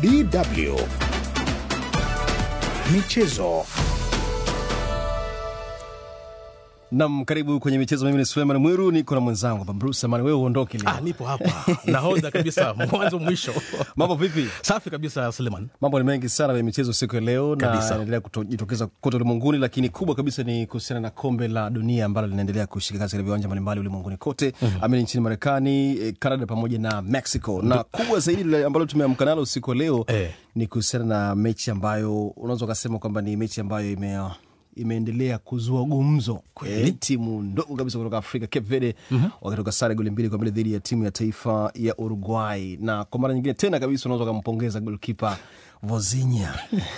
DW Michezo. Nam, karibu kwenye michezo. Mimi ni Suleiman Mwiru, niko na mwenzangu hapa Bruce Amani. Wewe uondoke leo. Ah, nipo hapa nahodha kabisa mwanzo mwisho. Mambo vipi? Safi kabisa Suleiman. Mambo ni mengi sana kwenye michezo siku ya leo na Kabisa. yanaendelea kujitokeza kote ulimwenguni, lakini kubwa kabisa ni kuhusiana na kombe la dunia ambalo linaendelea kushika kasi katika viwanja mbalimbali ulimwenguni kote, amini nchini Marekani, eh, Canada pamoja na Mexico. Na kubwa zaidi lile ambalo tumeamka nalo usiku wa leo Eh. ni kuhusiana na mechi ambayo unaweza ukasema kwamba ni mechi ambayo ime imeendelea kuzua gumzo Kweli. eh, timu ndogo kabisa kutoka Afrika Cape Verde wakitoka sare goli mbili kwa mbili dhidi ya timu ya taifa ya Uruguay, na kwa mara nyingine tena kabisa unaweza ukampongeza golkipa Vozinha.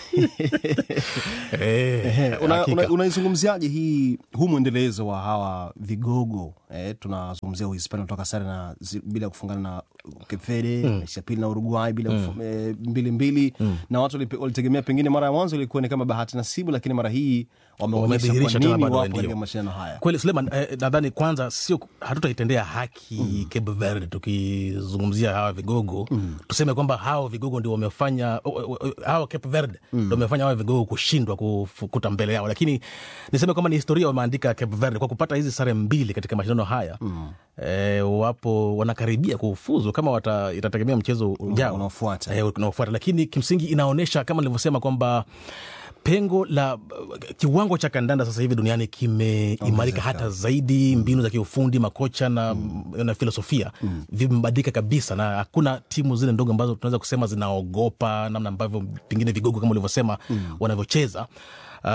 Eh, Una- hakika. una- Unaizungumziaje hii huu mwendelezo wa hawa vigogo eh, tunazungumzia Uhispania kutoka sare na zi- bila kufungana na Cape Verde mechi ya pili na Uruguay bila kufu- eh, mbili mbili na watu walipe- walitegemea pengine mara ya mwanzo ilikuwa ni kama bahati nasibu, lakini mara hii wameonyesha kwa Wamedhihirisha tena nini bado wapo ndio. katika mashindano haya. Kweli Suleiman, eh, nadhani kwanza sio hatutaitendea haki Cape Verde tukizungumzia hawa vigogo tuseme kwamba hawa vigogo ndio wamefanya o- o- o- hawa Cape Verde ndio wamefanya hawa vigogo kushindwa kufukuta mbele yao, lakini niseme kwamba ni historia wameandika Cape Verde kwa kupata hizi sare mbili katika mashindano haya eh, wapo wanakaribia kufuzu kama wata, itategemea mchezo ujao unaofuata. eh, unaofuata, lakini kimsingi inaonyesha kama nilivyosema kwamba pengo la kiwango cha kandanda sasa hivi duniani kimeimarika hata zaidi. Mbinu za kiufundi, makocha na, na filosofia vimebadilika kabisa, na hakuna timu zile ndogo ambazo tunaweza kusema zinaogopa namna ambavyo pengine vigogo kama ulivyosema wanavyocheza. Uh,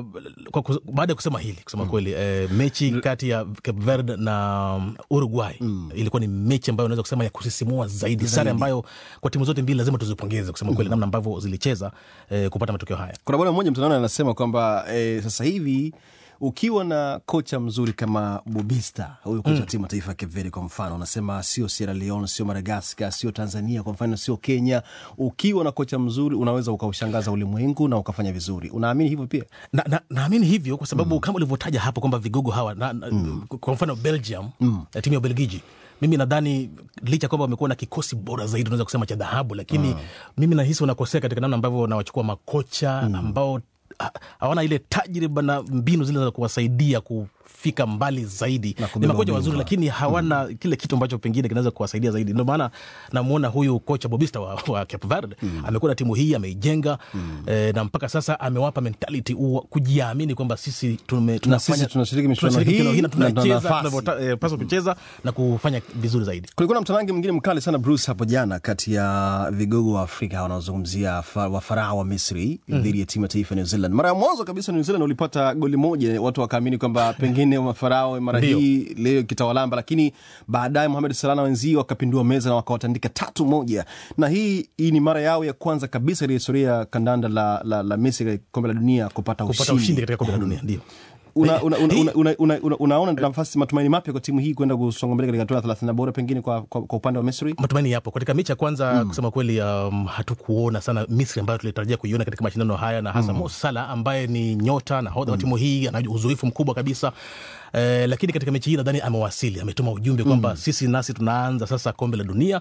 kwa kus- baada ya kusema hili kusema kweli eh, mechi kati ya Cape Verde na um, Uruguay ilikuwa ni mechi ambayo unaweza kusema ya kusisimua zaidi, sare ambayo kwa timu zote mbili lazima tuzipongeze kusema kweli namna ambavyo zilicheza eh, kupata matokeo haya. Kuna bwana mmoja mtandaoni anasema kwamba eh, sasa hivi ukiwa na kocha mzuri kama Bobista, huyu kocha wa timu ya taifa ya Cape Verde kwa mfano, anasema sio Sierra Leone, sio Madagaskar, sio Tanzania kwa mfano, sio Kenya. Ukiwa na kocha mzuri unaweza ukaushangaza ulimwengu na ukafanya vizuri. Unaamini hivyo pia? na, na, naamini hivyo kwa sababu kama ulivyotaja hapo kwamba vigogo hawa na, na, kwa mfano Belgium eh, timu ya Ubelgiji mimi nadhani licha kwamba wamekuwa na kikosi bora zaidi unaweza kusema cha dhahabu, lakini mimi nahisi wanakosea katika namna ambavyo wanawachukua makocha ambao ha- hawana ile tajriba na mbinu zile za kuwasaidia kufika mbali zaidi. Ni kubeba makocha wazuri, ubingwa. lakini hawana kile kitu ambacho pengine kinaweza kuwasaidia zaidi. Ndio maana namwona huyu kocha Bobista wa, wa Cape Verde amekuwa na timu hii ameijenga, eh, na mpaka sasa amewapa mentality u, kujiamini kwamba sisi tume, tunafanya- sisi tunashiriki michuano tunashiriki hii na na tuna tunacheza nafasi. tunavyopaswa kucheza na kufanya vizuri zaidi. Kulikuwa na mtanangi mwingine mkali sana Bruce hapo jana kati ya vigogo wa Afrika wanaozungumzia fa- wafarao wa Misri dhidi ya timu ya taifa ya New Zealand. Mara ya mwanzo kabisa New Zealand ulipata goli moja, watu wakaamini kwamba pengine mafarao mara Ndio. hii leo kitawalamba, lakini baadaye Mohamed Salah na wenzio wakapindua meza na wakawatandika tatu moja, na hii hii ni mara yao ya kwanza kabisa katika historia ya kandanda la, la, la Misri katika kombe la dunia kupata Kupata ushindi. ushindi katika kombe la dunia ndio Una, una, una, Hii- una, una, una, una, unaona nafasi matumaini mapya kwa timu hii kwenda kusonga mbele katika hatua ya thelathini bora pengine kwa, kwa, kwa upande wa Misri? matumaini yapo katika mechi ya kwanza. Kusema kweli, um, hatukuona sana Misri ambayo tulitarajia kuiona katika mashindano haya, na hasa Mo Salah ambaye ni nyota nahodha wa timu hii, ana uzoefu mkubwa kabisa eh, lakini katika mechi hii nadhani amewasili, ametuma ujumbe kwamba sisi nasi tunaanza sasa kombe la dunia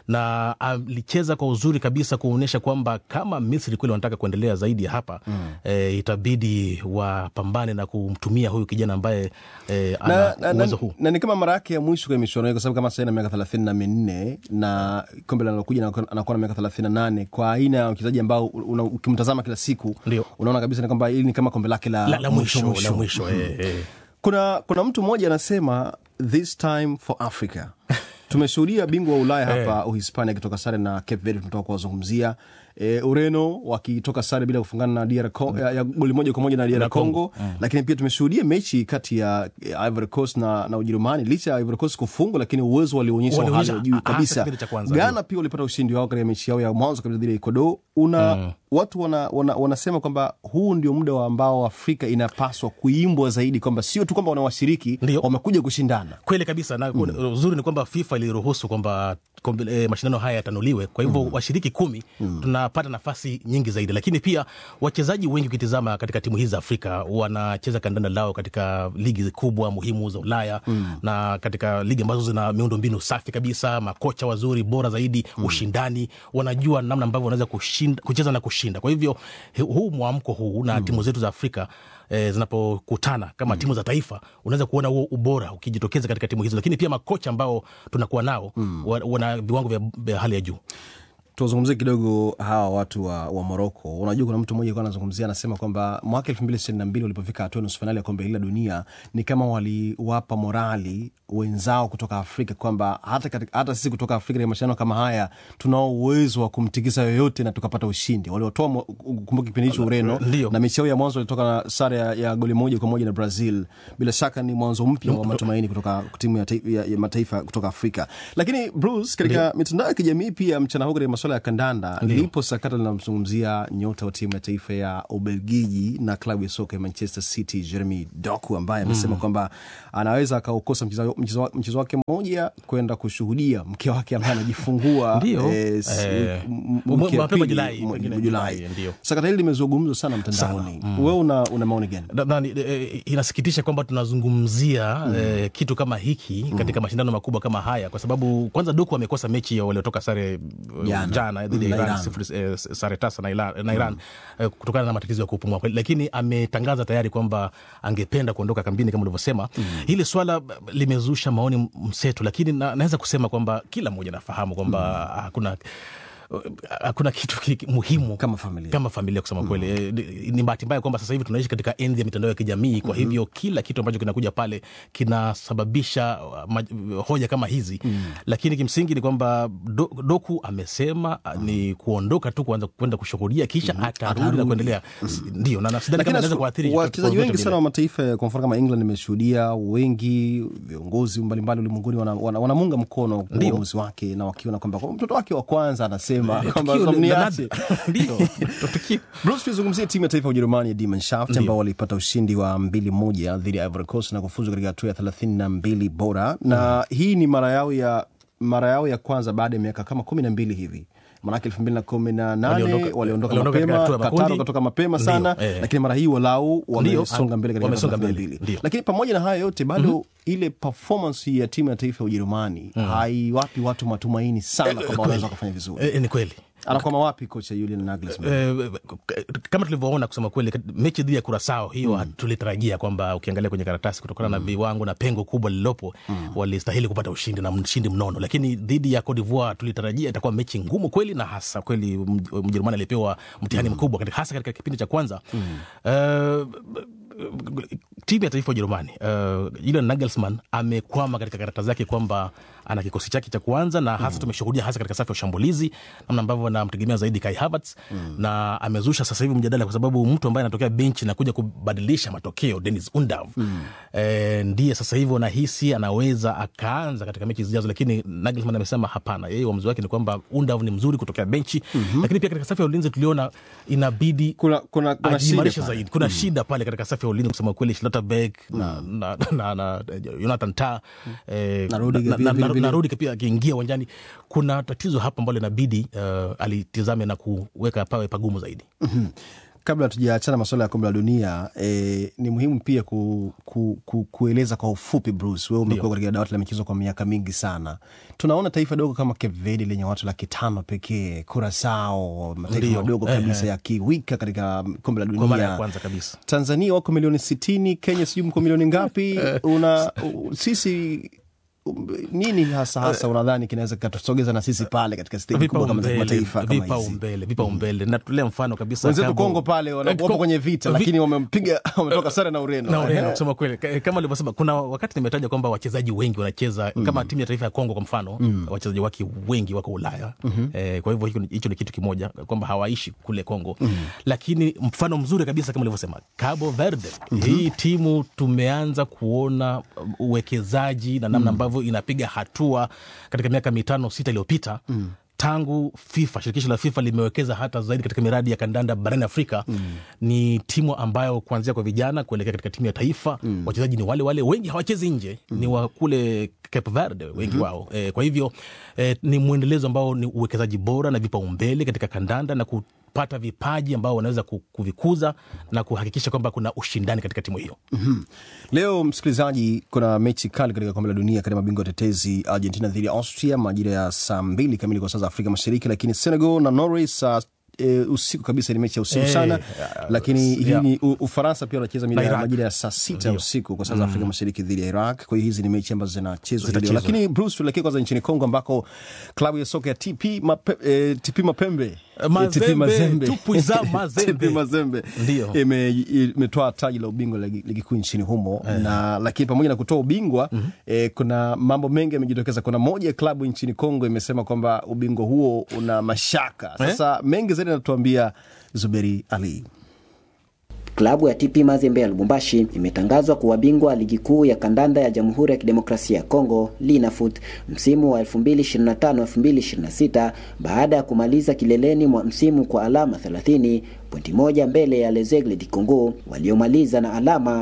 na alicheza kwa uzuri kabisa kuonyesha kwamba kama Misri kweli wanataka kuendelea zaidi ya hapa eh, itabidi wapambane na kumtumia huyu kijana ambaye eh, ana na, na, uwezo na, huu. na ni kama mara yake ya mwisho kwenye michuano hii, kwa sababu kama sasa ina miaka thelathini na minne na kombe linalokuja anakuwa anakuwa na miaka thelathini na nane kwa aina ya wachezaji ambao una- ukimtazama kila siku Ndio. unaona kabisa ni kwamba hili ni kama kombe lake la, La, la mwisho la mwisho eh, eh. Kuna, kuna mtu mmoja anasema this time for Africa. Tumeshuhudia bingwa wa Ulaya hapa Uhispania akitoka sare na Cape Verde, tunatoka kuwazungumzia e, Ureno wakitoka sare bila kufungana na DR Congo, ya, ya goli moja kwa moja na DR Na Congo. Congo, lakini pia tumeshuhudia mechi kati ya eh, Ivory Coast na, na Ujerumani licha ya Ivory Coast kufungwa, lakini uwezo walioonyesha wa hali Walionyesha, ya juu hasa kabisa. kipindi cha kwanza, Ghana pia walipata ushindi wao katika mechi yao ya mwanzo kabisa dhidi ya Ecuador. Una watu wana, wana, wanasema kwamba huu ndio muda wa ambao Afrika inapaswa kuimbwa zaidi, kwamba sio tu kwamba wanawashiriki Ndio. wamekuja kushindana. kweli kabisa na uzuri ni kwamba FIFA iliruhusu kwamba kombe- eh, mashindano haya yatanuliwe. Kwa hivyo washiriki kumi tunapata nafasi nyingi zaidi, lakini pia wachezaji wengi ukitizama katika timu hizi za Afrika wanacheza kandanda lao katika ligi kubwa muhimu za Ulaya na katika ligi ambazo zina miundo mbinu safi kabisa, makocha wazuri bora zaidi, ushindani, wanajua namna ambavyo wanaweza kushinda, kucheza na kushinda. Kwa hivyo hu- huu mwamko huu na timu zetu za Afrika eh, zinapokutana kama timu za taifa, unaweza kuona huo ubora ukijitokeza katika timu hizo, lakini pia makocha ambao tunakuwa nao wa- wana viwango vya, vya hali ya juu. Tuzungumzie kidogo hawa watu wa, wa Moroko. Unajua, kuna mtu mmoja alikuwa anazungumzia, anasema kwamba mwaka elfu mbili ishirini na mbili walipofika hatua nusu fainali ya kombe hili la dunia ni kama waliwapa morali wenzao kutoka Afrika kwamba hata, katika, hata sisi kutoka Afrika katika mashindano kama haya tunao uwezo wa kumtikisa yoyote na tukapata ushindi. Waliotoa mo- kumbuka kipindi hicho Ureno Ndio. na mechi yao ya mwanzo walitoka na sare ya, ya goli moja kwa moja na Brazil. Bila shaka ni mwanzo mpya wa matumaini kutoka timu ya, tai- ya, ya mataifa kutoka Afrika. Lakini Bruce, katika mitandao ya kijamii pia mchana huu katika masuala ya kandanda lipo sakata linalomzungumzia nyota wa timu ya taifa ya Ubelgiji na klabu ya soka ya Manchester City Jeremy Doku ambaye amesema kwamba anaweza akaukosa mchezo mchezo wa- mchezo wake mmoja kwenda kushuhudia mke wake ambaye anajifungua Ndio. eh, s- Eh, m- mwe- mke wa mapema pili, Julai, mwe- pengine Julai. Julai, ndio. Sakata hili limezungumzwa sana mtandaoni. Wewe una, una maoni gani? Nadhani eh, inasikitisha kwamba tunazungumzia eh, kitu kama hiki katika mashindano makubwa kama haya, kwa sababu kwanza Doku amekosa mechi ya waliotoka sare eh, Jana. jana dhidi ya Na Iran, Iran. sifuri, eh, sare tasa na Iran, na Iran eh, kutokana na matatizo ya kupumua, lakini ametangaza tayari kwamba angependa kuondoka kambini kama ulivyosema. Hili swala limezusha maoni mseto, lakini na, naweza kusema kwamba kila mmoja anafahamu kwamba hakuna hakuna kitu ki- muhimu Kama familia. kama familia kusema kweli Eh, ni- ni bahati mbaya kwamba sasa hivi tunaishi katika enzi ya mitandao ya kijamii kwa hivyo kila kitu ambacho kinakuja pale kinasababisha uh, maj- hoja kama hizi lakini kimsingi ni kwamba do, doku amesema uh, ni kuondoka tu kuanza kwenda kushuhudia kisha atarudi na kuendelea S- ndio na na sidhani kama inaweza kuathiri chochote- wachezaji chochote wengi vile. sana wa mataifa kwa mfano kama England nimeshuhudia wengi viongozi mbalimbali ulimwenguni wanamunga wana, wanamuunga mkono Ndio. uamuzi wake na wakiona kwamba kwa mtoto wake wa kwanza anasema kwamba Tukio la- mniache la- ndio tukio Bruce, tuzungumzie timu ya taifa ya Ujerumani ya Die Mannschaft ambao walipata ushindi wa mbili moja dhidi ya Ivory Coast na kufuzu katika hatua ya thelathini na mbili bora na hii ni mara yao ya mara yao ya kwanza baada ya miaka kama kumi na mbili hivi manake elfu mbili na kumi na nane Waliondoka- waliondoka waliondoka katika mapema hatua ya Qatar makundi. wakatoka mapema Ndio, sana eh. lakini mara hii walau wamesonga mbele katika wamesonga hatua ya mbele, mbili. ndio. lakini pamoja na haya yote bado ile performance ya timu ya taifa ya Ujerumani haiwapi watu matumaini sana kwamba wanaweza wakafanya vizuri Eh, ni kweli anakwama wapi kocha Julian Nagelsmann Eh, kama tulivyoona kusema kweli kat- mechi dhidi ya kurasao hiyo tulitarajia kwamba ukiangalia kwenye karatasi kutokana na viwango na pengo kubwa lililopo walistahili kupata ushindi na mshindi mnono lakini dhidi ya Cote d'Ivoire tulitarajia itakuwa mechi ngumu kweli na hasa kweli Mj- mjerumani alipewa mtihani mkubwa katika, hasa katika kipindi cha kwanza Eh, timu ya taifa ya Ujerumani uh, Julian Nagelsmann amekwama katika karata zake kwamba ana kikosi chake cha kuanza na hasa tumeshuhudia hasa katika safu ya ushambulizi namna ambavyo anamtegemea zaidi Kai Havertz na amezusha sasa hivi mjadala kwa sababu mtu ambaye anatokea benchi na kuja kubadilisha matokeo Dennis Undav eh, ndiye sasa hivi unahisi anaweza akaanza katika mechi zijazo, lakini Nagelsmann amesema hapana, yeye uamuzi wake ni kwamba Undav ni mzuri kutokea benchi lakini pia katika safu ya ulinzi tuliona inabidi kuna, kuna, kuna ajiimarishe shida pale. zaidi. Kuna shida pale katika safu ya ulinzi kusema kweli, Schlotterbeck na, na, na, na Jonathan Tah eh, Na Rudiger na- pia na- vile na- vile. na Rudiger pia akiingia uwanjani, kuna tatizo hapa ambalo inabidi uh, alitizame na kuweka pawe pagumu zaidi. kabla tujaachana masuala ya kombe la dunia eh, ni muhimu pia ku, ku, ku, kueleza kwa ufupi Bruce, wewe umekuwa katika dawati la michezo kwa miaka mingi sana. Tunaona taifa dogo kama Cape Verde lenye watu laki tano pekee, Kurasao, mataifa Ndio. madogo Eh, kabisa eh. yakiwika katika kombe la Kwa mara ya dunia. kwanza kabisa. Tanzania wako milioni sitini, Kenya sijui mko milioni ngapi? Una u- sisi um, nini hasa hasa unadhani kinaweza kikatusogeza na sisi pale katika steji kubwa kama za kimataifa kama hizi? vipaumbele vipaumbele natolea mfano kabisa Wenzetu Kambo- Kongo pale wana- Eh, wapo Ko- kwenye vita, vi- lakini wamempiga wametoka sare na Ureno. na Ureno kusema kweli, Ka- kama ulivyosema, kuna wakati nimetaja kwamba wachezaji wengi wanacheza kama timu ya taifa ya Kongo kwa mfano, wachezaji wake wengi wako Ulaya. Eh, kwa hivyo hicho ni- hicho ni kitu kimoja kwamba hawaishi kule Kongo, lakini mfano mzuri kabisa kama ulivyosema Cabo Verde, hii timu tumeanza kuona uwekezaji na namna ambavyo inapiga hatua katika miaka mitano sita iliyopita tangu FIFA, shirikisho la FIFA limewekeza hata zaidi katika miradi ya kandanda barani Afrika mm. ni timu ambayo kuanzia kwa vijana kuelekea katika timu ya taifa mm. wachezaji ni wale wale, wengi hawachezi nje mm. ni wa kule Cape Verde wengi mm-hmm. wao e, kwa hivyo e, ni mwendelezo ambao ni uwekezaji bora na vipaumbele katika kandanda na kupata vipaji ambao wanaweza kuvikuza na kuhakikisha kwamba kuna ushindani katika timu hiyo. mm-hmm. Leo msikilizaji, kuna mechi kali katika kombe la dunia katika mabingwa tetezi Argentina dhidi ya Austria majira ya saa mbili kamili kwa saa za Afrika Mashariki, lakini Senegal na Norway saa E, usiku kabisa ni mechi ya usiku Eh, sana ya, lakini hii yeah. ni U- Ufaransa pia wanacheza mida- Iraq. majira ya saa sita ya Ndio. usiku kwa saa za Afrika Mashariki dhidi ya Iraq. Kwa hiyo hizi ni mechi ambazo zinachezwa hii leo, Zitachezwa. lakini Bruce, tuelekee kwanza nchini Kongo ambako klabu ya soka ya TP, Mape, eh, TP Mapembe Mazembe, Eh, TP Tupuiza Mazembe. TP Mazembe Ndio. ime- imetoa taji la ubingwa la ligi ligi kuu nchini humo na lakini pamoja na kutoa ubingwa eh, kuna mambo mengi yamejitokeza. Kuna moja ya klabu nchini Kongo imesema kwamba ubingwa huo una mashaka. Sasa mengi zaidi anatuambia Zuberi Ali. Klabu ya TP Mazembe ya Lubumbashi imetangazwa kuwa bingwa ligi kuu ya kandanda ya Jamhuri ya Kidemokrasia ya Kongo Linafoot msimu wa 2025-2026 baada ya kumaliza kileleni mwa msimu kwa alama 30 pointi moja mbele ya Les Aigles du Congo waliomaliza na alama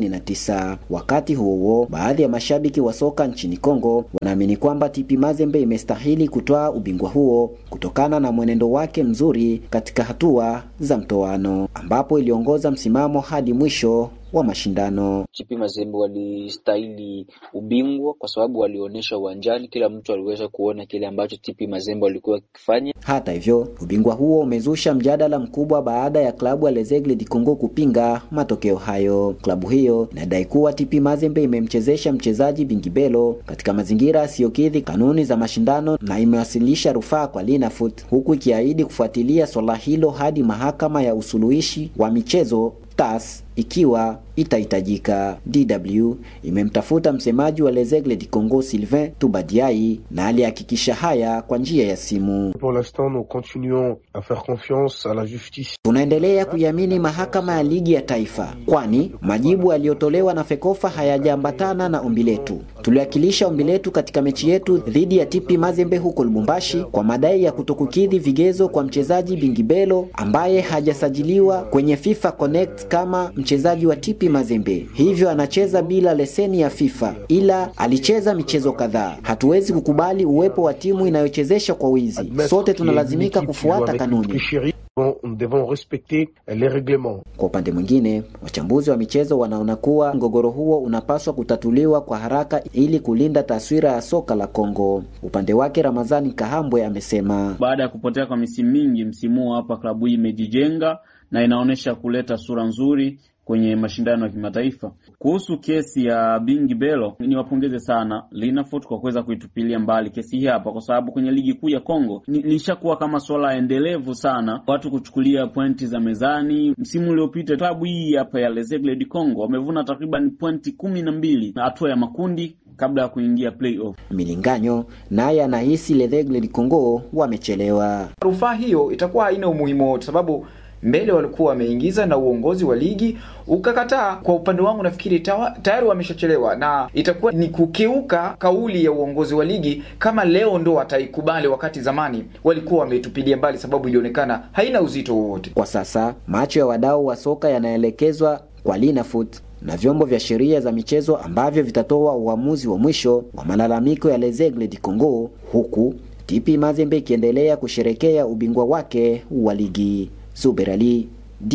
29. Wakati huo huo, baadhi ya mashabiki wa soka nchini Kongo wanaamini kwamba TP Mazembe imestahili kutoa ubingwa huo kutokana na mwenendo wake mzuri katika hatua za mtoano ambapo iliongoza msimamo hadi mwisho wa mashindano. TP Mazembe walistahili ubingwa kwa sababu walionyesha uwanjani, kila mtu aliweza kuona kile ambacho TP Mazembe walikuwa wakifanya. Hata hivyo, ubingwa huo umezusha mjadala mkubwa baada ya klabu ya Les Aigles du Congo kupinga matokeo hayo. Klabu hiyo inadai kuwa TP Mazembe imemchezesha mchezaji Bingibelo katika mazingira yasiyokidhi kanuni za mashindano na imewasilisha rufaa kwa Linafoot huku ikiahidi kufuatilia swala hilo hadi mahakama ya usuluhishi wa michezo TAS ikiwa itahitajika. DW imemtafuta msemaji wa Les Aigles du Congo Sylvain Tubadiai na alihakikisha haya kwa njia ya simu. Pour l'instant, nous continuons à faire confiance à la justice. Tunaendelea kuiamini mahakama ya ligi ya taifa, kwani majibu yaliyotolewa na Fekofa hayajaambatana na ombi letu. Tuliwakilisha ombi letu katika mechi yetu dhidi ya TP Mazembe huko Lubumbashi kwa madai ya kutokukidhi vigezo kwa mchezaji Bingibelo ambaye hajasajiliwa kwenye FIFA Connect kama mchezaji wa TP Mazembe, hivyo anacheza bila leseni ya FIFA, ila alicheza michezo kadhaa. Hatuwezi kukubali uwepo wa timu inayochezesha kwa wizi. Admettre Sote qu'il y a tunalazimika une équipe qui joue kufuata avec une kanuni. tricherie. Bon, Nous devons respecter les règlements. Kwa upande mwingine, wachambuzi wa michezo wanaona kuwa mgogoro huo unapaswa kutatuliwa kwa haraka ili kulinda taswira ya soka la Kongo. Upande wake, Ramazani Kahambwe amesema Baada ya kupotea kwa misimu mingi, msimu huu hapa klabu hii imejijenga na inaonyesha kuleta sura nzuri kwenye mashindano ya kimataifa. Kuhusu kesi ya Bingi Belo, niwapongeze sana Linafoot kwa kuweza kuitupilia mbali kesi hii hapa, kwa sababu kwenye ligi kuu ya Kongo ni- lishakuwa kama swala endelevu sana, watu kuchukulia pointi za mezani. Msimu uliopita klabu hii hapa ya Les Aigles du Congo wamevuna takriban pointi kumi na mbili na hatua ya makundi kabla ya kuingia playoff. Milinganyo naye anahisi Les Aigles du Congo wamechelewa. Rufaa hiyo itakuwa haina umuhimu wote, sababu mbele walikuwa wameingiza na uongozi wa ligi ukakataa. Kwa upande wangu, nafikiri tawa- tayari wameshachelewa na itakuwa ni kukiuka kauli ya uongozi wa ligi kama leo ndo wataikubali, wakati zamani walikuwa wameitupilia mbali, sababu ilionekana haina uzito wowote. Kwa sasa macho ya wadau wa soka yanaelekezwa kwa Linafoot na vyombo vya sheria za michezo ambavyo vitatoa uamuzi wa mwisho wa malalamiko ya Les Aigles du Congo, huku TP Mazembe ikiendelea kusherekea ubingwa wake wa ligi. Zuber Ali,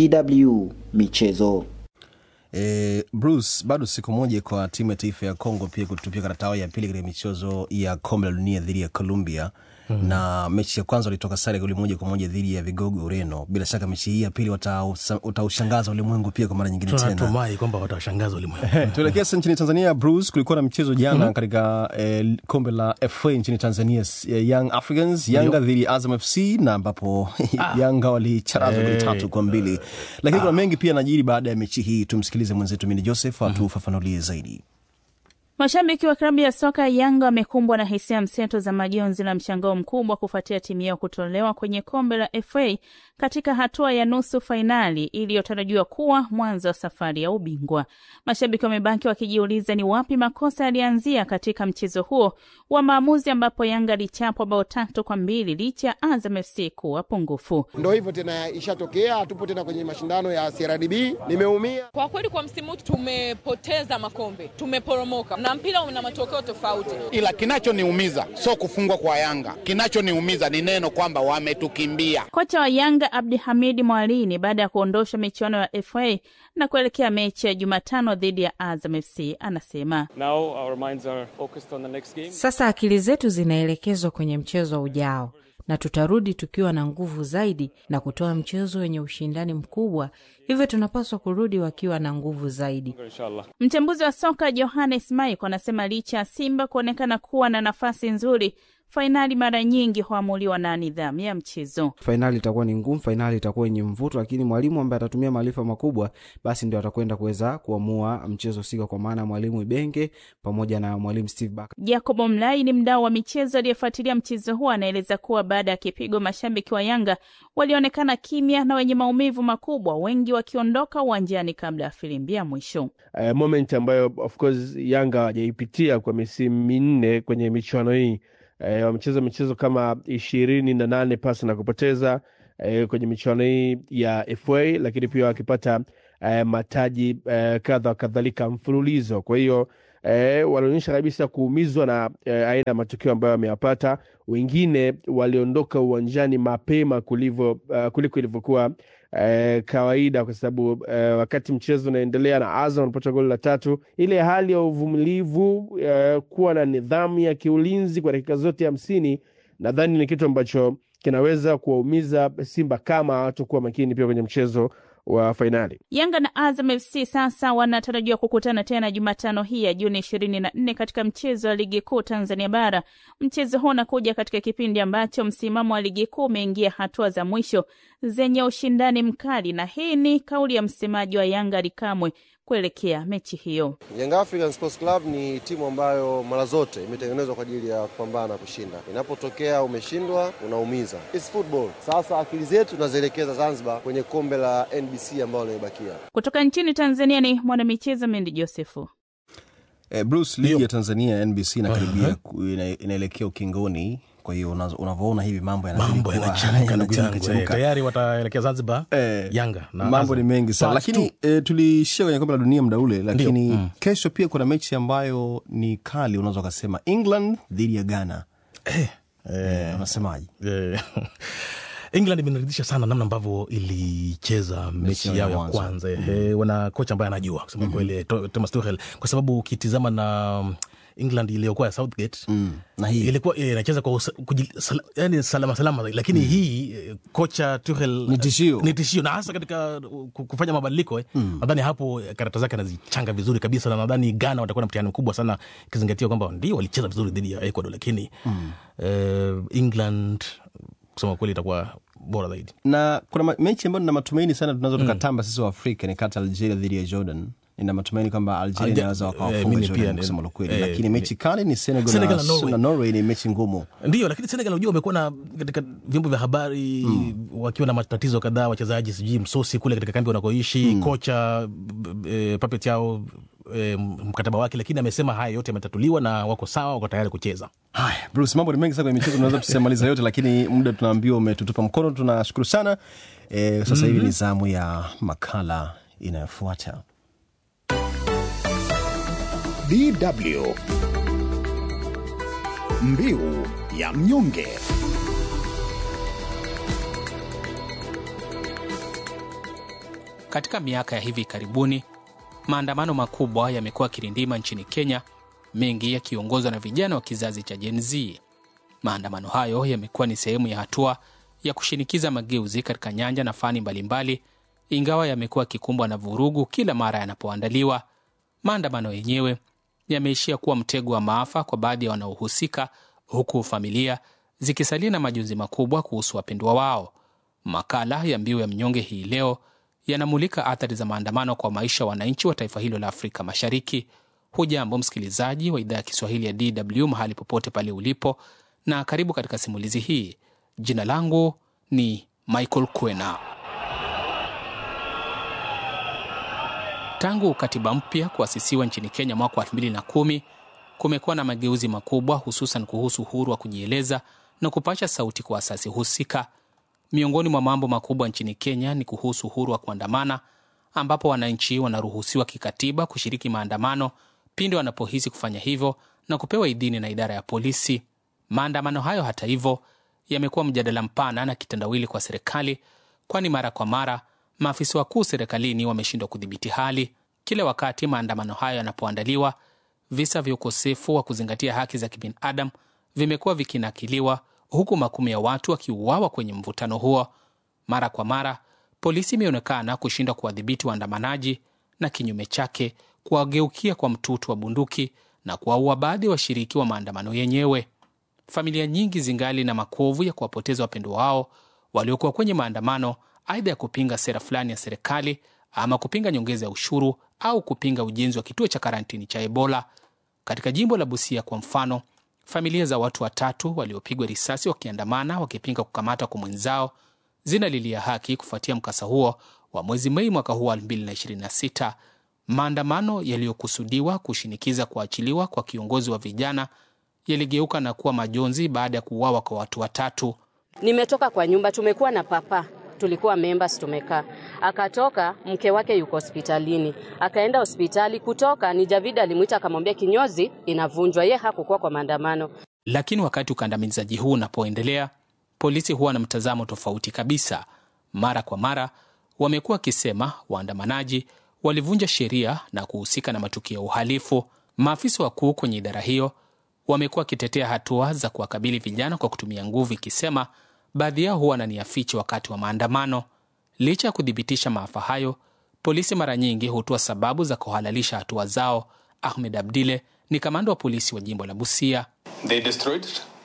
DW Michezo. E, Bruce, bado siku moja kwa timu ya taifa ya Kongo pia kutupia karata yao ya pili katika michezo ya kombe la dunia dhidi ya Colombia mm. na mechi ya kwanza walitoka sare goli moja kwa moja dhidi ya vigogo Ureno. Bila shaka mechi hii ya pili watausa- wataushangaza ulimwengu pia kwa mara nyingine tena. tunatumai kwamba watawashangaza ulimwengu Tuelekea sasa nchini Tanzania. Bruce, kulikuwa na mchezo jana katika eh, kombe la FA nchini Tanzania, eh, Young Africans Yanga dhidi ya Azam FC na ambapo Yanga walicharazwa goli Eh, tatu kwa mbili, lakini kuna mengi pia najiri baada ya mechi hii. Tumsikilize mwenzetu Mini Joseph atufafanulie zaidi. Mashabiki wa klabu ya soka ya Yanga wamekumbwa na hisia mseto za majonzi na mshangao mkubwa kufuatia timu yao kutolewa kwenye kombe la FA katika hatua ya nusu fainali iliyotarajiwa kuwa mwanzo wa safari ya ubingwa. Mashabiki wamebaki wakijiuliza ni wapi makosa yalianzia katika mchezo huo wa maamuzi, ambapo Yanga alichapwa bao tatu kwa mbili licha ya Azam FC kuwa pungufu. Ndo hivyo tena, ishatokea. Hatupo tena kwenye mashindano ya CRDB. Nimeumia kwa kweli. Kwa msimu huu tumepoteza makombe, tumeporomoka na mpira una matokeo tofauti, ila kinachoniumiza sio kufungwa kwa Yanga. Kinachoniumiza ni neno kwamba wametukimbia. Kocha wa Yanga Abdi Hamidi Mwalini baada ya kuondosha michuano ya FA na kuelekea mechi ya Jumatano dhidi ya Azam FC anasema Now our minds are focused on the next game. Sasa akili zetu zinaelekezwa kwenye mchezo ujao na tutarudi tukiwa na nguvu zaidi na kutoa mchezo wenye ushindani mkubwa, hivyo tunapaswa kurudi wakiwa na nguvu zaidi. Inshallah. Mchambuzi wa soka Johannes Maiko anasema licha ya Simba kuonekana kuwa na nafasi nzuri, fainali mara nyingi huamuliwa na nidhamu ya mchezo. Fainali itakuwa ni ngumu, fainali itakuwa yenye mvuto, lakini mwalimu ambaye atatumia maarifa makubwa, basi ndio atakwenda kuweza kuamua mchezo husika, kwa maana ya mwalimu Ibenge pamoja na mwalimu Steve Barker. Jacobo Mlai ni mdau wa michezo aliyefuatilia mchezo huo, anaeleza kuwa baada ya kipigo, mashabiki wa Yanga walionekana kimya na wenye maumivu makubwa, wengi wakiondoka uwanjani kabla ya filimbi ya mwisho. Uh, moment ambayo of course Yanga hawajaipitia kwa misimu minne kwenye michuano hii E, wamecheza michezo kama ishirini na nane pasi na kupoteza e, kwenye michuano hii ya FA, lakini pia wakipata e, mataji e, kadha kadhalika mfululizo. Kwa hiyo e, walionyesha kabisa kuumizwa na e, aina ya matukio ambayo wameyapata. Wengine waliondoka uwanjani mapema kulivyo, uh, kuliko ilivyokuwa Eh, kawaida kwa sababu eh, wakati mchezo unaendelea na Azam wanapata goli la tatu, ile hali ya uvumilivu eh, kuwa na nidhamu ya kiulinzi kwa dakika zote hamsini, nadhani ni kitu ambacho kinaweza kuwaumiza Simba kama hawatakuwa makini pia kwenye mchezo wa fainali. Yanga na Azam FC sasa wanatarajiwa kukutana tena Jumatano hii ya Juni ishirini na nne katika mchezo wa ligi kuu Tanzania Bara. Mchezo huu unakuja katika kipindi ambacho msimamo wa ligi kuu umeingia hatua za mwisho zenye ushindani mkali, na hii ni kauli ya msemaji wa Yanga Ally Kamwe kuelekea mechi hiyo. Young African Sports Club ni timu ambayo mara zote imetengenezwa kwa ajili ya kupambana na kushinda. Inapotokea umeshindwa, unaumiza. It's football. Sasa akili zetu tunazielekeza Zanzibar kwenye kombe la NBC ambalo limebakia. Kutoka nchini Tanzania ni mwanamichezo Mendi Josefu. Eh, Bruce, ligi ya Tanzania NBC inakaribia ku- ina- inaelekea ukingoni. Kwa hiyo unazo- unavyoona hivi mambo yanazidi mambo kuwa- yanachemka ndugu yangu yanachemka, eh, chemka. tayari wataelekea Zanzibar Yanga na mambo Azam. ni mengi sana Plus lakini two. e, tulishia kwenye kombe la dunia muda ule lakini Ndio, mm. kesho pia kuna mechi ambayo ni kali unaweza ukasema england dhidi ya ghana eh, unasemaje eh, England imeniridhisha sana namna ambavyo ilicheza mechi yao yao ya ya mwanzo. kwanza mm. wana kocha ambaye anajua kusema mm kweli To- Thomas Tuchel kwa sababu ukitizama na um, England iliyokuwa ya Southgate mm. na hii ilikuwa eh, inacheza kwa usa- kuji- sala- yani salama salama lakini hii eh, kocha Tuchel Ni tishio. ni tishio na hasa katika uh, ku- kufanya mabadiliko eh. nadhani hapo eh, karata zake anazichanga vizuri kabisa na nadhani Ghana watakuwa na mtihani mkubwa sana ikizingatia kwamba ndio walicheza vizuri dhidi ya Ecuador lakini Mm. eh, England kusema kweli itakuwa bora zaidi na kuna ma- mechi ambayo nina matumaini sana tunaweza tukatamba sisi wa afrika ni kati ya algeria dhidi ya jordan nina matumaini kwamba algeria Alge- inaweza eh, wakawafunga mimi jordan pia, kusema eh, la kweli eh, lakini mechi kali ni senegal, Senegal na, na Norway. na norway ni mechi ngumu ndio lakini Senegal unajua wamekuwa na katika vyombo vya habari wakiwa na matatizo kadhaa wachezaji sijui msosi kule katika kambi wanakoishi kocha b- b- e, Papet yao e, mkataba wake lakini amesema haya yote yametatuliwa na wako sawa wako tayari kucheza haya bruce mambo ni mengi sana kwenye michezo tunaweza tusiamaliza yote lakini muda tunaambiwa umetutupa mkono tunashukuru sana e, sasa hivi ni zamu ya makala inayofuata DW Mbiu ya mnyonge. Katika miaka ya hivi karibuni, maandamano makubwa yamekuwa yakirindima nchini Kenya, mengi yakiongozwa na vijana wa kizazi cha Gen Z. Maandamano hayo yamekuwa ni sehemu ya hatua ya kushinikiza mageuzi katika nyanja na fani mbalimbali, ingawa yamekuwa yakikumbwa na vurugu kila mara yanapoandaliwa. Maandamano yenyewe yameishia kuwa mtego wa maafa kwa baadhi ya wanaohusika, huku familia zikisalia na majonzi makubwa kuhusu wapendwa wao. Makala ya Mbiu ya Mnyonge hii leo yanamulika athari za maandamano kwa maisha ya wananchi wa taifa hilo la Afrika Mashariki. Hujambo msikilizaji wa idhaa ya Kiswahili ya DW mahali popote pale ulipo, na karibu katika simulizi hii. Jina langu ni Michael Kwena. Tangu katiba mpya kuasisiwa nchini Kenya mwaka wa 2010 kumekuwa na mageuzi makubwa, hususan kuhusu uhuru wa kujieleza na kupasha sauti kwa asasi husika. Miongoni mwa mambo makubwa nchini Kenya ni kuhusu uhuru wa kuandamana, ambapo wananchi wanaruhusiwa kikatiba kushiriki maandamano pindi wanapohisi kufanya hivyo na kupewa idhini na idara ya polisi. Maandamano hayo, hata hivyo, yamekuwa mjadala mpana na kitendawili kwa serikali, kwani mara kwa mara maafisa wakuu serikalini wameshindwa kudhibiti hali. Kila wakati maandamano hayo yanapoandaliwa, visa vya ukosefu wa kuzingatia haki za kibinadamu vimekuwa vikinakiliwa, huku makumi ya watu wakiuawa kwenye mvutano huo. Mara kwa mara polisi imeonekana kushindwa kuwadhibiti waandamanaji na kinyume chake kuwageukia kwa mtutu wa bunduki na kuwaua baadhi ya washiriki wa maandamano yenyewe. Familia nyingi zingali na makovu ya kuwapoteza wapendwa wao waliokuwa kwenye maandamano, aidha ya kupinga sera fulani ya serikali ama kupinga nyongeza ya ushuru au kupinga ujenzi wa kituo cha karantini cha Ebola. Katika jimbo la Busia kwa mfano, familia za watu watatu waliopigwa risasi wakiandamana wakipinga kukamatwa kwa mwenzao zinalilia haki kufuatia mkasa huo wa mwezi Mei mwaka huu wa 2026. Maandamano yaliyokusudiwa kushinikiza kuachiliwa kwa kiongozi wa vijana yaligeuka na kuwa majonzi baada ya kuuawa kwa watu watatu. Nimetoka kwa nyumba, tumekuwa na papa, tulikuwa members, tumekaa. Akatoka, mke wake yuko hospitalini, akaenda hospitali. Kutoka ni Javida alimwita akamwambia kinyozi inavunjwa. Ye hakukuwa kwa maandamano. Lakini wakati ukandamizaji huu unapoendelea, polisi huwa na mtazamo tofauti kabisa. Mara kwa mara wamekuwa wakisema waandamanaji walivunja sheria na kuhusika na matukio ya uhalifu. Maafisa wakuu kwenye idara hiyo wamekuwa wakitetea hatua za kuwakabili vijana kwa kutumia nguvu, ikisema baadhi yao huwa na nia fiche wakati wa maandamano. Licha ya kuthibitisha maafa hayo, polisi mara nyingi hutoa sababu za kuhalalisha hatua zao. Ahmed Abdile ni kamanda wa polisi wa jimbo la Busia. They destroyed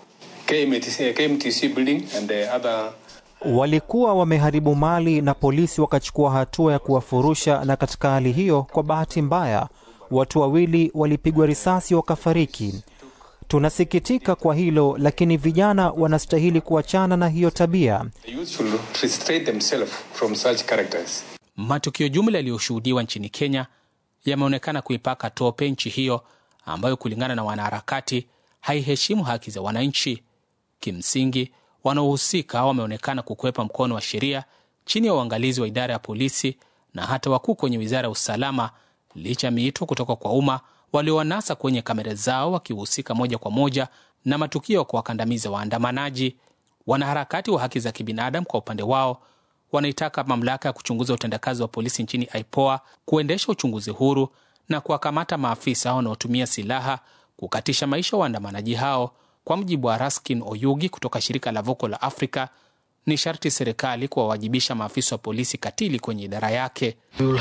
KMTC, KMTC building and the other walikuwa wameharibu mali na polisi wakachukua hatua ya kuwafurusha, na katika hali hiyo, kwa bahati mbaya, watu wawili walipigwa risasi wakafariki. Tunasikitika kwa hilo, lakini vijana wanastahili kuachana na hiyo tabia. the youth should restrain themselves from such characters. Matukio jumla yaliyoshuhudiwa nchini Kenya yameonekana kuipaka tope nchi hiyo ambayo kulingana na wanaharakati haiheshimu haki za wananchi. Kimsingi, wanaohusika wameonekana kukwepa mkono wa sheria chini ya uangalizi wa idara ya polisi na hata wakuu kwenye wizara ya usalama, licha ya miito kutoka kwa umma waliowanasa kwenye kamera zao wakihusika moja kwa moja na matukio ya kuwakandamiza waandamanaji. Wanaharakati wa haki za kibinadamu kwa upande wao wanaitaka mamlaka ya kuchunguza utendakazi wa polisi nchini IPOA kuendesha uchunguzi huru na kuwakamata maafisa wanaotumia silaha kukatisha maisha waandamanaji hao. Kwa mujibu wa Raskin Oyugi kutoka shirika la Voco la Afrika, ni sharti serikali kuwawajibisha maafisa wa polisi katili kwenye idara yake.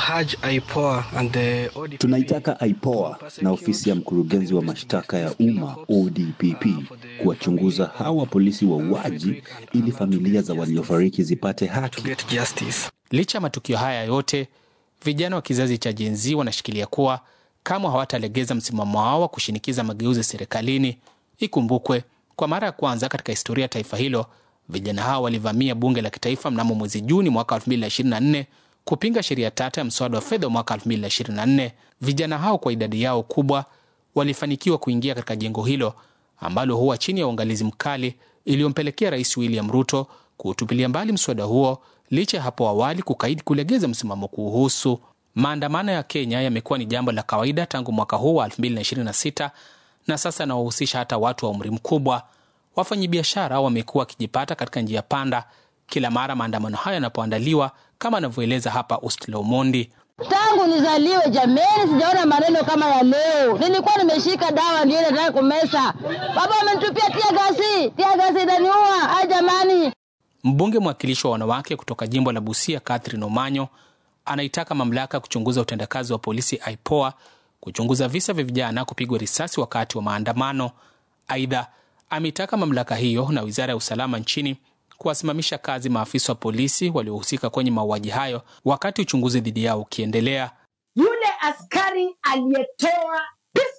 Tunaitaka IPOA na ofisi ya mkurugenzi wa mashtaka ya umma ODPP kuwachunguza hawa polisi wauaji ili familia za waliofariki zipate haki. Licha ya matukio haya yote, vijana wa kizazi cha Gen Z wanashikilia kuwa kamwe hawatalegeza msimamo wao wa kushinikiza mageuzi serikalini. Ikumbukwe, kwa mara ya kwanza katika historia ya taifa hilo, vijana hao walivamia bunge la kitaifa mnamo mwezi Juni mwaka 2024 kupinga sheria tata ya mswada wa fedha wa mwaka 2024. Vijana hao kwa idadi yao kubwa walifanikiwa kuingia katika jengo hilo ambalo huwa chini ya uangalizi mkali, iliyompelekea Rais William Ruto kuutupilia mbali mswada huo licha ya hapo awali kukaidi kulegeza msimamo kuhusu. Maandamano ya Kenya yamekuwa ni jambo la kawaida tangu mwaka huu wa 2026 na sasa yanawahusisha hata watu wa umri mkubwa. Wafanyabiashara wamekuwa wakijipata katika njia panda kila mara maandamano hayo yanapoandaliwa, kama anavyoeleza hapa Ustlo Mondi. Tangu nizaliwe jameni, sijaona maneno kama ya leo. Nilikuwa nimeshika dawa ndio nataka kumesa, baba amenitupia tia gasi, tia gasi itaniua. Ai jamani! Mbunge mwakilishi wa wanawake kutoka jimbo la Busia, Catherine Omanyo, anaitaka mamlaka kuchunguza utendakazi wa polisi IPOA kuchunguza visa vya vijana kupigwa risasi wakati wa maandamano. Aidha, ameitaka mamlaka hiyo na wizara ya usalama nchini kuwasimamisha kazi maafisa wa polisi waliohusika kwenye mauaji hayo wakati uchunguzi dhidi yao ukiendelea. Yule askari aliyetoa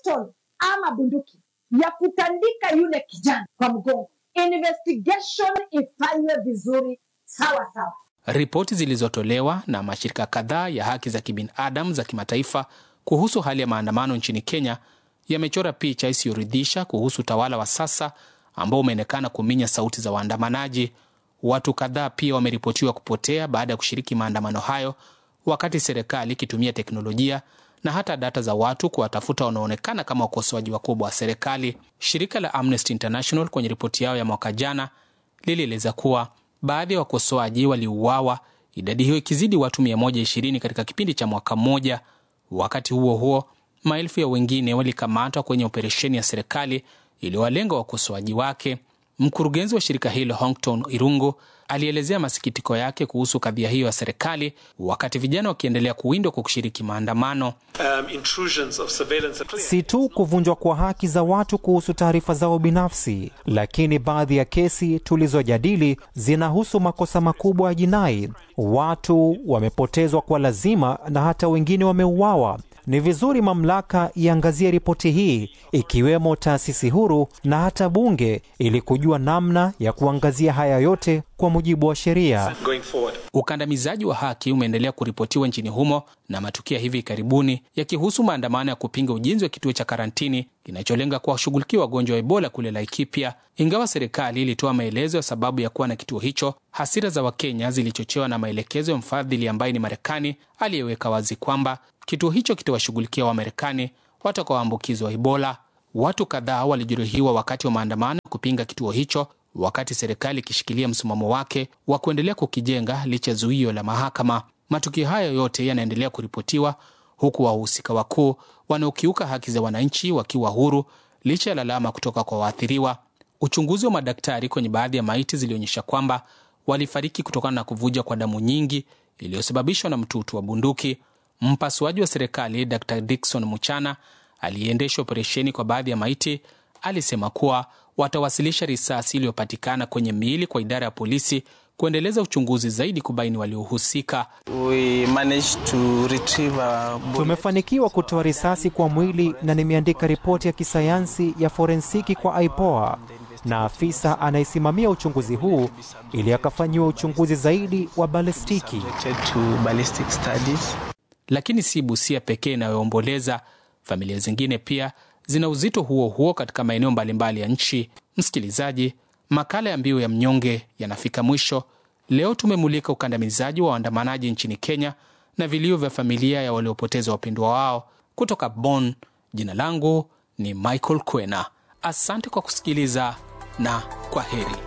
pistol ama bunduki ya kutandika yule kijana kwa mgongo. Investigation ifanywe vizuri sawa sawa. Ripoti zilizotolewa na mashirika kadhaa ya haki za kibinadamu za kimataifa kuhusu hali ya maandamano nchini Kenya yamechora picha isiyoridhisha kuhusu utawala wa sasa ambao umeonekana kuminya sauti za waandamanaji. Watu kadhaa pia wameripotiwa kupotea baada ya kushiriki maandamano hayo, wakati serikali ikitumia teknolojia na hata data za watu kuwatafuta wanaoonekana kama wakosoaji wakubwa wa serikali. Shirika la Amnesty International kwenye ripoti yao ya mwaka jana lilieleza kuwa baadhi ya wakosoaji waliuawa, idadi hiyo ikizidi watu 120 katika kipindi cha mwaka mmoja. Wakati huo huo, maelfu ya wengine walikamatwa kwenye operesheni ya serikali iliyowalenga wakosoaji wake. Mkurugenzi wa shirika hilo Hongton Irungu alielezea masikitiko yake kuhusu kadhia hiyo ya serikali, wakati vijana wakiendelea kuwindwa kwa kushiriki maandamano. Um, intrusions of surveillance are clear. Si tu kuvunjwa kwa haki za watu kuhusu taarifa zao binafsi, lakini baadhi ya kesi tulizojadili zinahusu makosa makubwa ya jinai. Watu wamepotezwa kwa lazima na hata wengine wameuawa. Ni vizuri mamlaka iangazie ripoti hii, ikiwemo taasisi huru na hata bunge, ili kujua namna ya kuangazia haya yote kwa mujibu wa sheria. Going forward. Ukandamizaji wa haki umeendelea kuripotiwa nchini humo na matukio ya hivi karibuni yakihusu maandamano ya kupinga ujenzi wa kituo cha karantini kinacholenga kuwashughulikia wagonjwa wa Ebola kule Laikipia. Ingawa serikali ilitoa maelezo ya sababu ya kuwa na kituo hicho, hasira za Wakenya zilichochewa na maelekezo ya mfadhili ambaye ni Marekani aliyeweka wazi kwamba kituo hicho kitawashughulikia Wamarekani watakaoambukizwa Ebola. Watu kadhaa walijeruhiwa wakati wa maandamano ya kupinga kituo hicho, wakati serikali ikishikilia msimamo wake wa kuendelea kukijenga licha ya zuio la mahakama. Matukio hayo yote yanaendelea kuripotiwa huku wahusika wakuu wanaokiuka haki za wananchi wakiwa huru licha ya lalama kutoka kwa waathiriwa. Uchunguzi wa madaktari kwenye baadhi ya maiti zilionyesha kwamba walifariki kutokana na kuvuja kwa damu nyingi iliyosababishwa na mtutu wa bunduki. Mpasuaji wa serikali Dr Dickson Muchana aliyeendesha operesheni kwa baadhi ya maiti alisema kuwa watawasilisha risasi iliyopatikana kwenye miili kwa idara ya polisi kuendeleza uchunguzi zaidi kubaini waliohusika. Tumefanikiwa kutoa risasi kwa mwili na nimeandika ripoti ya kisayansi ya forensiki kwa IPOA na afisa anayesimamia uchunguzi huu ili akafanyiwa uchunguzi zaidi wa balistiki. Lakini si Busia pekee inayoomboleza. Familia zingine pia zina uzito huo huo katika maeneo mbalimbali ya nchi. Msikilizaji, makala ya Mbiu ya Mnyonge yanafika mwisho. Leo tumemulika ukandamizaji wa waandamanaji nchini Kenya na vilio vya familia ya waliopoteza wapendwa wao. Kutoka Bonn, jina langu ni Michael Kwena. Asante kwa kusikiliza na kwa heri.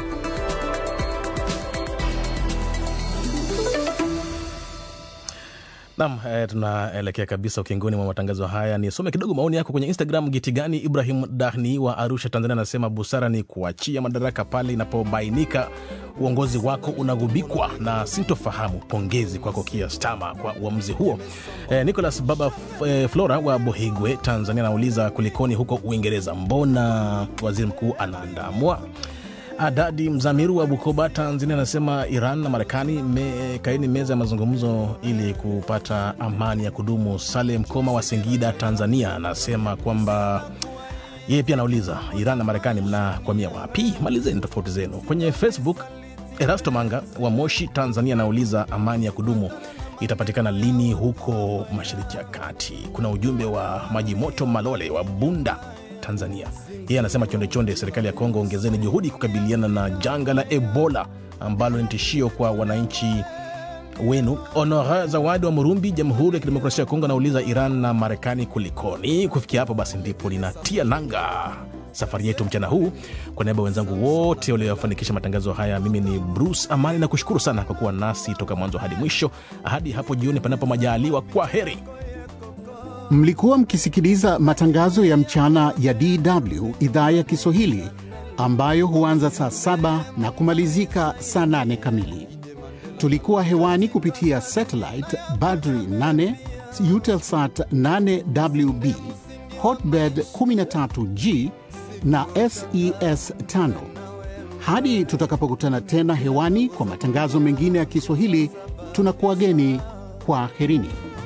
Nam eh, tunaelekea kabisa ukingoni mwa matangazo haya. Nisome kidogo maoni yako kwenye Instagram. Gitigani Ibrahim Dahni wa Arusha, Tanzania, anasema busara ni kuachia madaraka pale inapobainika uongozi wako unagubikwa na sintofahamu. Pongezi kwako Kia Stama kwa uamuzi huo. Eh, Nicholas Baba eh, Flora wa Bohigwe, Tanzania, anauliza kulikoni huko Uingereza, mbona waziri mkuu anaandamwa? Adadi Mzamiru wa Bukoba, Tanzania, anasema Iran na Marekani me, kaini meza ya mazungumzo ili kupata amani ya kudumu. Salem Koma wa Singida, Tanzania, anasema kwamba yeye pia anauliza Iran na Marekani mnakwamia wapi? Malizeni tofauti zenu. Kwenye Facebook, Erasto Manga wa Moshi, Tanzania, anauliza amani ya kudumu itapatikana lini huko Mashariki ya Kati? Kuna ujumbe wa Maji Moto Malole wa Bunda, Tanzania. Yeye anasema chonde chonde, serikali ya Kongo, ongezeni juhudi kukabiliana na janga la Ebola ambalo ni tishio kwa wananchi wenu. Honora Zawadi wa Murumbi, Jamhuri ya Kidemokrasia ya Kongo, anauliza Iran na Marekani kulikoni? Kufikia hapo basi ndipo linatia nanga safari yetu mchana huu. Kwa niaba ya wenzangu wote waliofanikisha matangazo haya, mimi ni Bruce Amani na kushukuru sana kwa kuwa nasi toka mwanzo hadi mwisho, hadi hapo jioni, panapo majaliwa. Kwa heri. Mlikuwa mkisikiliza matangazo ya mchana ya DW idhaa ya Kiswahili ambayo huanza saa saba na kumalizika saa nane kamili. Tulikuwa hewani kupitia satellite Badri 8, Eutelsat 8WB, Hotbird 13G na SES 5. Hadi tutakapokutana tena hewani kwa matangazo mengine ya Kiswahili, tunakuwageni kwa herini.